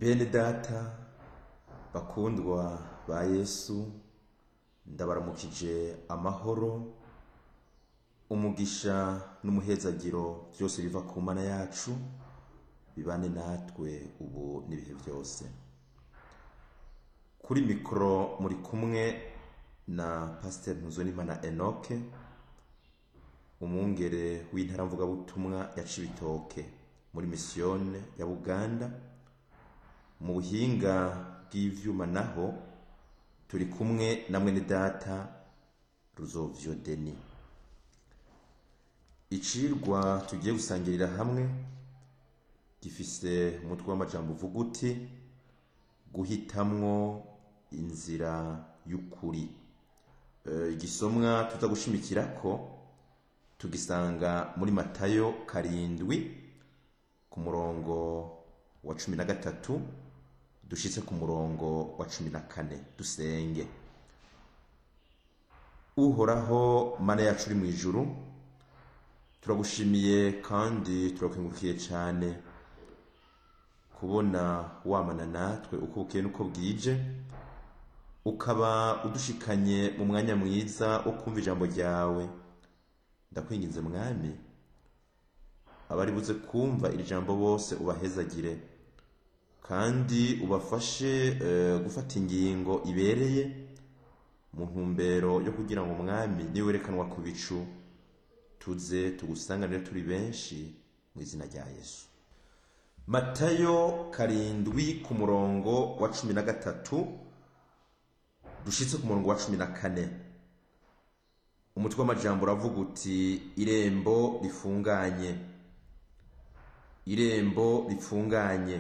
bene data bakundwa ba yesu ndabaramukije amahoro umugisha n'umuhezagiro byose biva ku mana yacu bibane natwe ubu n'ibihe byose kuri mikoro muri kumwe na pasiteri ntuzonimana enoke umwungere w'intaramvugabutumwa ya cibitoke muri misiyone ya buganda mu buhinga bw'ivyuma naho turi kumwe na mwene data ruzovyo deni icirwa tugiye gusangirira hamwe gifise umutwe w'amajambo uvuga uti guhitamwo inzira y'ukuri Eh, igisomwa tuza gushimikirako tugisanga muri matayo karindwi ku murongo wa cumi na gatatu dushitse ku murongo wa cumi na kane dusenge uhoraho mana yacu uri mu ijuru turagushimiye kandi turakengurukiye cyane kubona wamana natwe uko bukeye n'uko bwije ukaba udushikanye mu mwanya mwiza wo kumva ijambo ryawe ndakwinginze mwami abari buze kumva iri jambo bose ubahezagire kandi ubafashe eh, gufata ingingo ibereye mu ntumbero yo kugira ngo umwami niwerekanwa ku bicu tuze tugusanganire turi benshi mu izina rya yesu matayo karindwi ku murongo wa cumi na gatatu dushitse ku murongo wa cumi na kane umutwe w'amajambo uravuga uti irembo rifunganye irembo rifunganye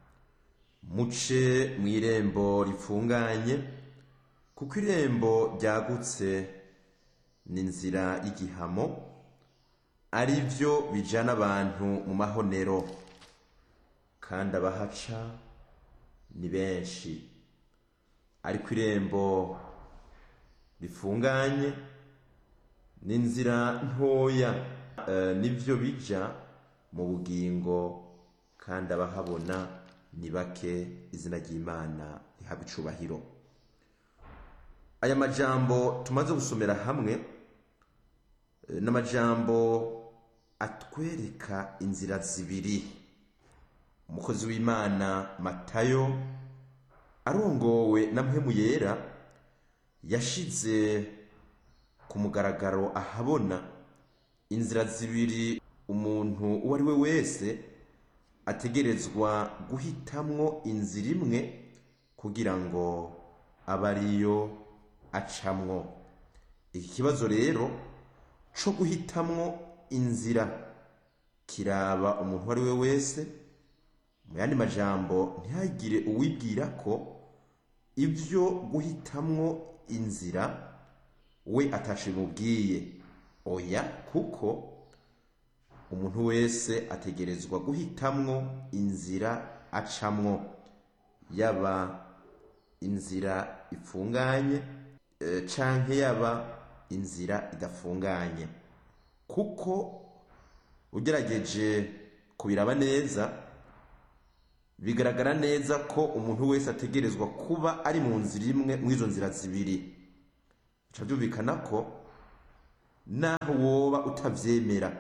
muce mu irembo rifunganye kuko irembo ryagutse ni inzira y'igihamo ari byo bijana abantu mu mahonero kandi abahaca ni benshi ariko irembo rifunganye ni inzira ntoya eh, nibyo bija mu bugingo kandi abahabona ni bake izina ry'imana rihabwa icubahiro aya majambo tumaze gusomera hamwe eh, ni amajambo atwereka inzira zibiri umukozi w'imana matayo arongowe na mpemu yera yashize ku mugaragaro ahabona inzira zibiri umuntu uwo ari we wese ategerezwa guhitamwo inzira imwe kugira ngo abe ariyo acamwo iki kibazo rero co guhitamwo inzira kiraba umuntu uwo ari we wese mu yandi majambo ntihagire uwibwira ko ibyo guhitamwo inzira we atashe mubwiye oya kuko umuntu wese ategerezwa guhitamwo inzira acamwo yaba inzira ifunganye eh, canke yaba inzira idafunganye kuko ugerageje kubiraba neza bigaragara neza ko umuntu wese ategerezwa kuba ari mu nzira imwe mu izo nzira zibiri bica byumvikana ko naho woba utavyemera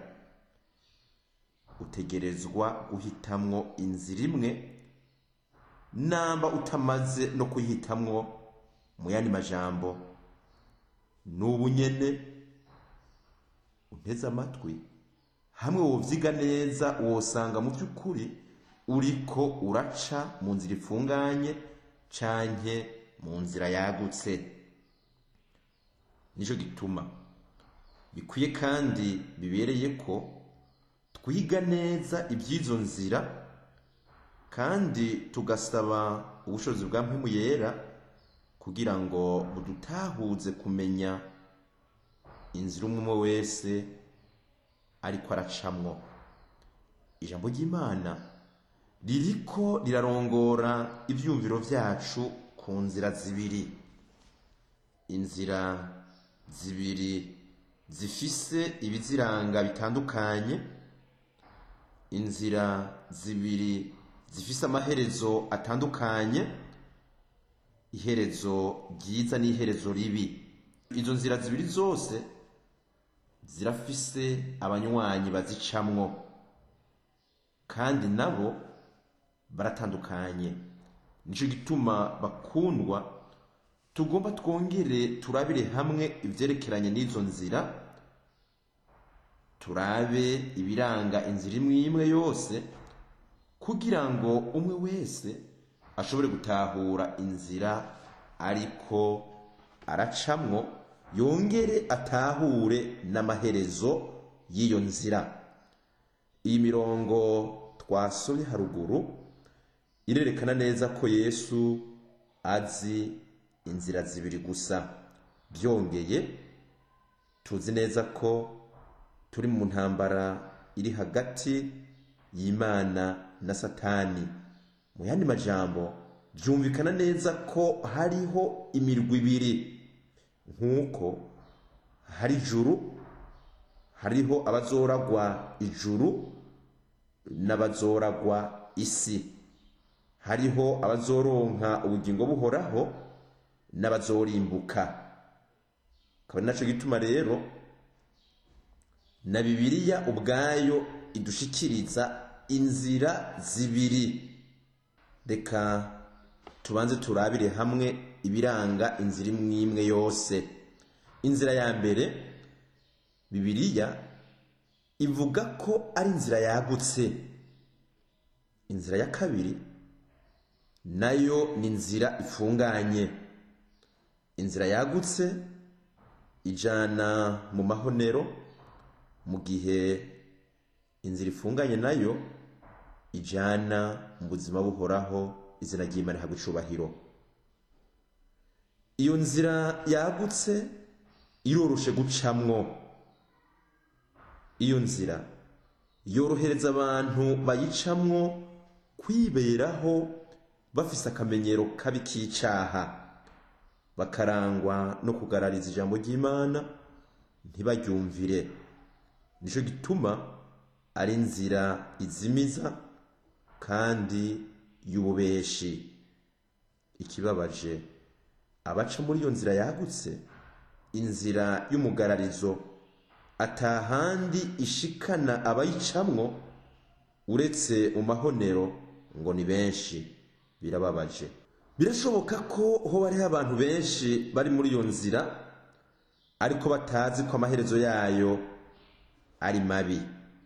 utegerezwa guhitamwo inzira imwe namba utamaze no kuyihitamwo mu yandi majambo n'ubu nyene unteze amatwi hamwe wovyiga neza wosanga mu by'ukuri uriko uraca mu nzira ifunganye canke mu nzira yagutse nico gituma bikwiye kandi bibereye ko twiga neza iby'izo nzira kandi tugasaba ubushobozi bwa mpemu yera kugira ngo budutahuze kumenya inzira umwe umwe wese ariko aracamwo ijambo ry'imana ririko rirarongora ivyumviro vyacu ku nzira zibiri inzira zibiri zifise ibiziranga bitandukanye inzira zibiri zifise amaherezo atandukanye iherezo ryiza n'iherezo ribi izo nzira zibiri zose zirafise abanywanyi bazicamwo kandi nabo baratandukanye nicyo gituma bakundwa tugomba twongere turabire hamwe ibyerekeranye n'izo nzira turabe ibiranga inzira imwe imwe yose kugira ngo umwe wese ashobore gutahura inzira ariko aracamwo yongere atahure n'amaherezo y'iyo nzira iyi mirongo twasomye haruguru irerekana neza ko yesu azi inzira zibiri gusa byongeye tuzi neza ko turi mu ntambara iri hagati y'imana na satani mu yandi majambo byumvikana neza ko hariho imirwi ibiri nk'uko hari ijuru hariho abazoragwa ijuru n'abazoragwa isi hariho abazoronka ubugingo buhoraho n'abazorimbuka akaba nacyo gituma rero na bibiliya ubwayo idushikiriza inzira zibiri reka tubanze turabire hamwe ibiranga inzira imwe imwe yose inzira ya mbere bibiliya ivuga ko ari inzira yagutse inzira ya kabiri nayo ni inzira ifunganye inzira yagutse ijana mu mahonero mu gihe inzira ifunganye nayo ijana mu buzima buhoraho izina ry'imana ihabwa icubahiro iyo nzira yagutse iroroshe gucamwo iyo nzira yorohereza abantu bayicamwo kwiberaho bafise akamenyero kabi k'icaha bakarangwa no kugarariza ijambo ry'imana ntibaryumvire nicyo gituma ari inzira izimiza kandi y'ububeshi ikibabaje abaca muri iyo nzira yagutse inzira y'umugararizo atahandi ishikana abayicamwo uretse mu mahonero ngo ni benshi birababaje birashoboka ko hoba hariho abantu benshi bari muri iyo nzira ariko batazi ko amaherezo yayo ari mabi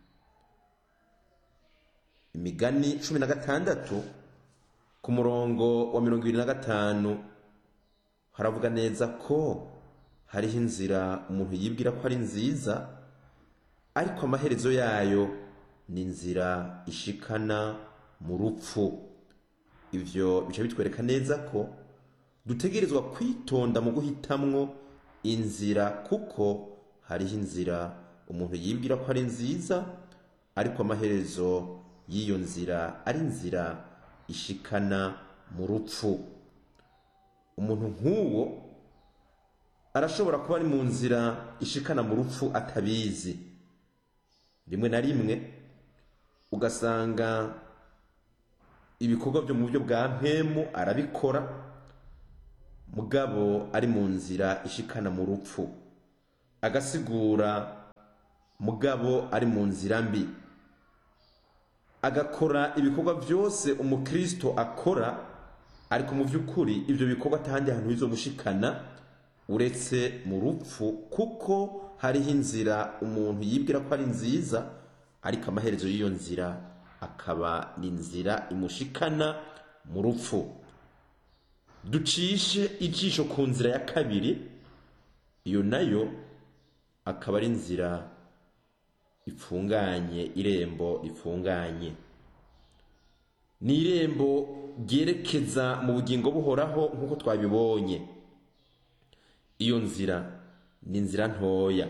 imigani cumi na gatandatu ku murongo wa mirongo ibiri na gatanu haravuga neza ko hariho inzira umuntu yibwira ko ari nziza ariko amaherezo yayo ni inzira ishikana mu rupfu ibyo bica bitwereka neza ko dutegerezwa kwitonda mu guhitamwo inzira kuko hariho inzira umuntu yibwira ko ari nziza ariko amaherezo y'iyo nzira ari inzira ishikana mu rupfu umuntu nk'uwo arashobora kuba ari mu nzira ishikana mu rupfu atabizi rimwe na rimwe ugasanga ibikorwa byo mu buryo bwa mpemu arabikora mugabo ari mu nzira ishikana mu rupfu agasigura mugabo ari mu nzira mbi agakora ibikorwa byose umukristo akora ariko mu by'ukuri ibyo bikorwa atahandi hantu bizomushikana uretse mu rupfu kuko hariho inzira umuntu yibwira ko ari nziza ariko amaherezo y'iyo nzira akaba ni inzira imushikana mu rupfu ducishe ijisho ku nzira ya kabiri iyo nayo akaba ari inzira ifunganye irembo rifunganye ni irembo ryerekeza mu bugingo buhoraho nk'uko twabibonye iyo nzira ni inzira ntoya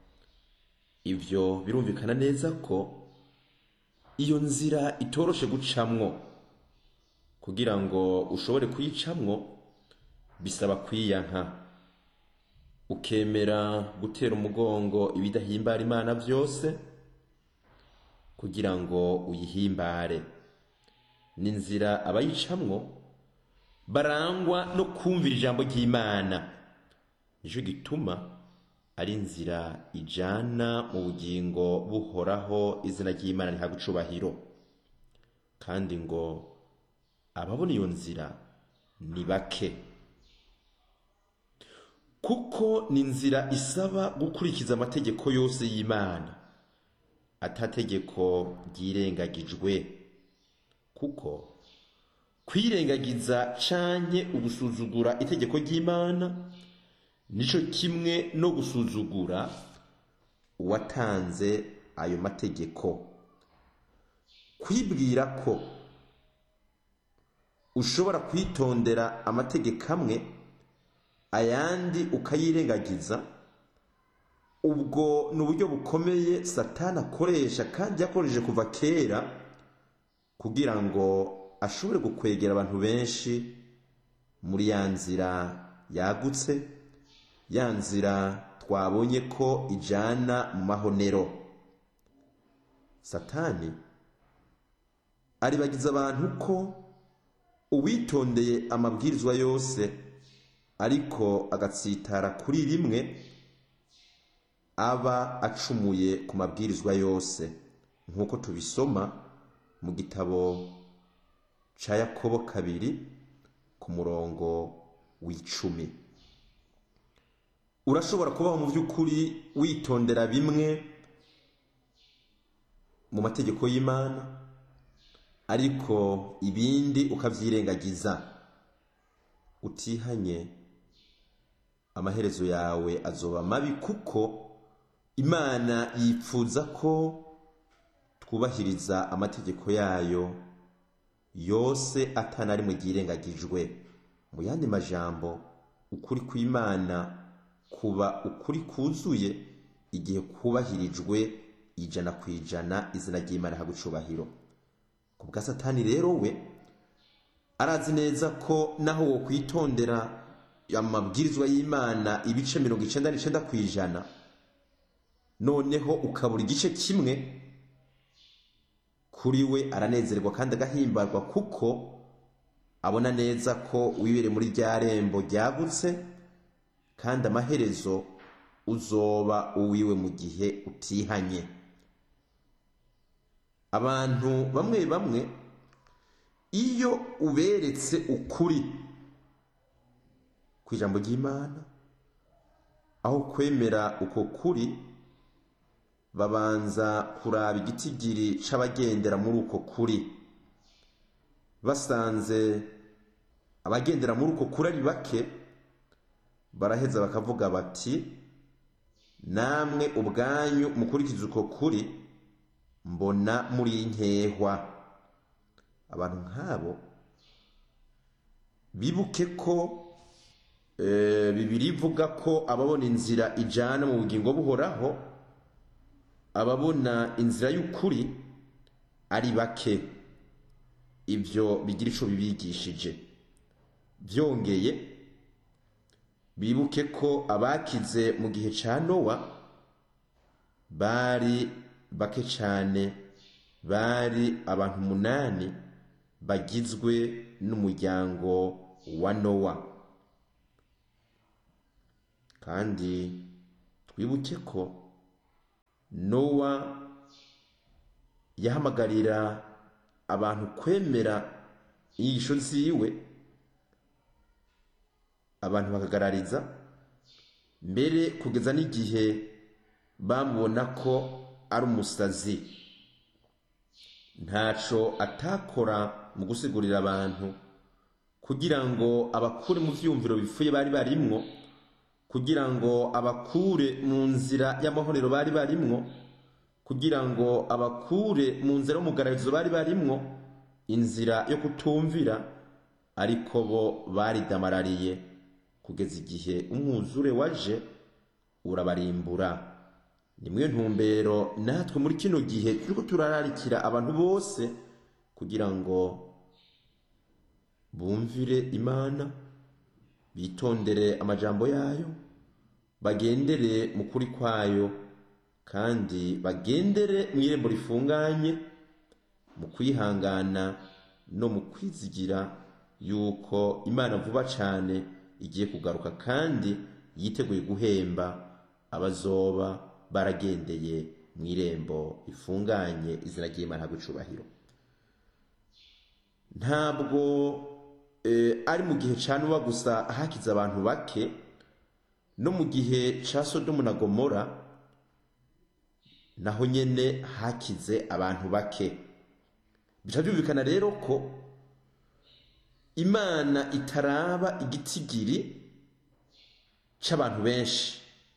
ibyo birumvikana neza ko iyo nzira itoroshe gucamwo kugira ngo ushobore kuyicamwo bisaba kwiyanka ukemera gutera umugongo ibidahimbara imana byose kugira ngo uyihimbare ni inzira abayicamwo barangwa no kumvira ijambo ry'imana nicyo gituma ari inzira ijana mu bugingo buhoraho izina ry'imana rihabwa icubahiro kandi ngo ababona iyo nzira ni bake kuko ni inzira isaba gukurikiza amategeko yose y'imana atategeko ryirengagijwe kuko kwirengagiza canke ugusuzugura itegeko ry'imana nico kimwe no gusuzugura uwatanze ayo mategeko kwibwira ko ushobora kwitondera amategeko amwe ayandi ukayirengagiza ubwo ni uburyo bukomeye satani akoresha kandi yakoresheje kuva kera kugira ngo ashobore gukwegera abantu benshi muri ya nzira yagutse ya nzira twabonye ko ijana mu mahonero satani aribagiza abantu ko uwitondeye amabwirizwa yose ariko agatsitara kuri rimwe aba acumuye ku mabwirizwa yose nk'uko tubisoma mu gitabo ca yakobo kabiri ku murongo w'icumi urashobora kubaho mu by'ukuri witondera bimwe mu mategeko y'imana ariko ibindi ukabyirengagiza utihanye amaherezo yawe azoba mabi kuko imana yipfuza ko twubahiriza amategeko yayo yose atana rimwe ryirengagijwe mu yandi majambo ukuri kw'imana kuba ukuri kuzuye igihe kubahirijwe ijana ku ijana izina ry'imana hagwa icubahiro ku bwa satani rero we arazi neza ko naho wo kwitondera amabwirizwa y'imana ibice mirongo icenda n'icenda ku ijana noneho ukabura igice kimwe kuri we aranezerwa kandi agahimbarwa kuko abona neza ko wibere muri rya rembo ryagutse kandi amaherezo uzoba uwiwe mu gihe utihanye abantu bamwe bamwe iyo uberetse ukuri ku ijambo ry'imana aho kwemera uko kuri babanza kuraba igitigiri c'abagendera muri uko kuri basanze abagendera muri uko kuri ari bake baraheza bakavuga bati namwe ubwanyu mukurikiza uko kuri mbona muri nkehwa abantu nk'abo bibuke ko bibiri ivuga ko ababona inzira ijana mu bugingo buhoraho ababona inzira y'ukuri ari bake ibyo bigira ico bibigishije byongeye bibuke ko abakize mu gihe ca nowa bari bake cyane bari abantu umunani bagizwe n'umuryango wa nowa kandi twibuke ko nowa yahamagarira abantu kwemera inyigisho ziwe abantu bakagarariza mbere kugeza n'igihe bamubona ko ari umusazi ntaco atakora mu gusigurira abantu kugira ngo abakure mu vyumviro bifuye bari barimwo kugira ngo abakure mu nzira y'amahorero bari barimwo kugira ngo abakure mu nzira y'umugararizo bari barimwo inzira yo kutumvira ariko bo baridamarariye kugeza igihe umwuzure waje urabarimbura nimwe ntumbero natwe muri kino gihe turiko turararikira abantu bose kugira ngo bumvire imana bitondere amajambo yayo bagendere mu kuri kwayo kandi bagendere mu irembo rifunganye mu kwihangana no mu kwizigira yuko imana vuba cyane igiye kugaruka kandi yiteguye guhemba abazoba baragendeye mu irembo rifunganye izina ry'imana ntabwo icubahiro ntabwo ari mu gihe cya nuba gusa hakize abantu bake no mu gihe cya sodomu na gomora naho nyine hakize abantu bake bica byumvikana rero ko imana itaraba igitigiri cy'abantu benshi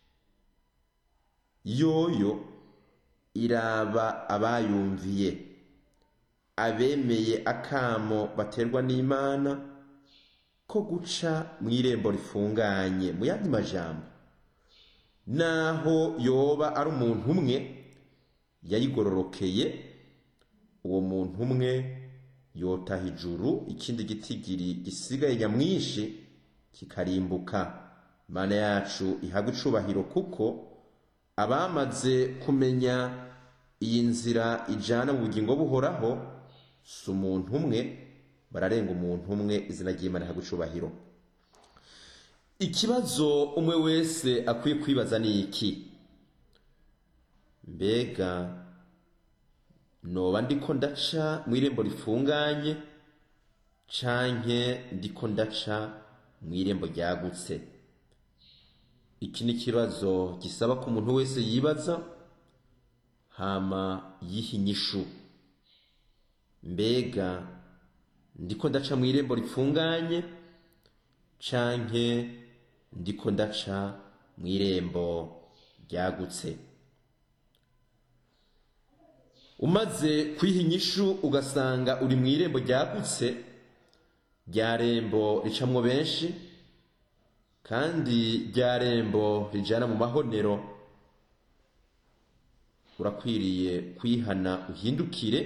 yoyo iraba abayumviye abemeye akamo baterwa n'imana ko guca mu irembo rifunganye mu yandi majambo naho yoba ari umuntu umwe yayigororokeye uwo muntu umwe yotaha ijuru ikindi gitigiri gisigaye nyamwinshi kikarimbuka mana yacu ihabwa icubahiro kuko abamaze kumenya iyi nzira ijana mu bugingo buhoraho si umuntu umwe bararenga umuntu umwe izina ry'imana ihabwa icubahiro ikibazo umwe wese akwiye kwibaza ni iki mbega noba ndiko ndaca mu irembo rifunganye canke ndiko ndaca mu irembo ryagutse iki ni ikibazo gisaba ko umuntu wese yibaza hama yiha inyishu mbega ndiko ndaca mu irembo rifunganye canke ndiko ndaca mu irembo ryagutse umaze kwiha inyishu ugasanga uri mu irembo ryagutse rya rembo ricamwo benshi kandi rya rembo rijana mu mahonero urakwiriye kwihana uhindukire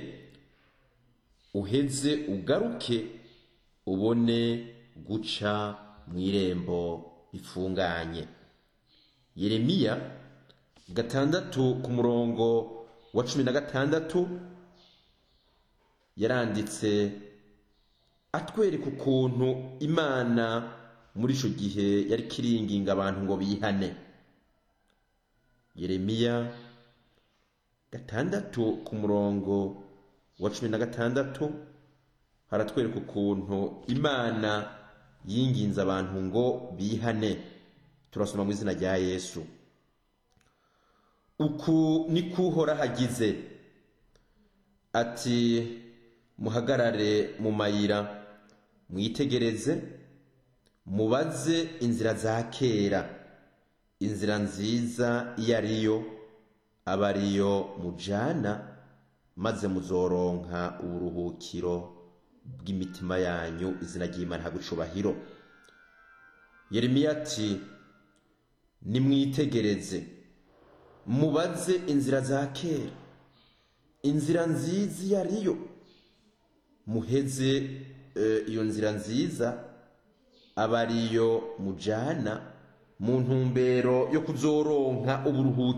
uheze ugaruke ubone guca mu irembo rifunganye yeremiya gatandatu ku murongo wa cumi na gatandatu yaranditse atwereka ukuntu imana muri icyo gihe yari kiringinga abantu ngo bihane yeremiya gatandatu ku murongo wa cumi na gatandatu haratwereka ukuntu imana yinginze abantu ngo bihane turasoma mu izina rya yesu uku ni kuhora hagize ati muhagarare mu mayira mwitegereze mubaze inzira za kera inzira nziza iyo ariyo aba ariyo mujana maze muzoronka uburuhukiro bw'imitima yanyu izina ry'imana ntabwo icubahiro yeremiya ati nimwitegereze mubaze inzira za kera inzira nziza iyo ariyo muheze iyo nzira nziza aba ariyo mujana mu ntumbero yo kuzoronka uburuhukiro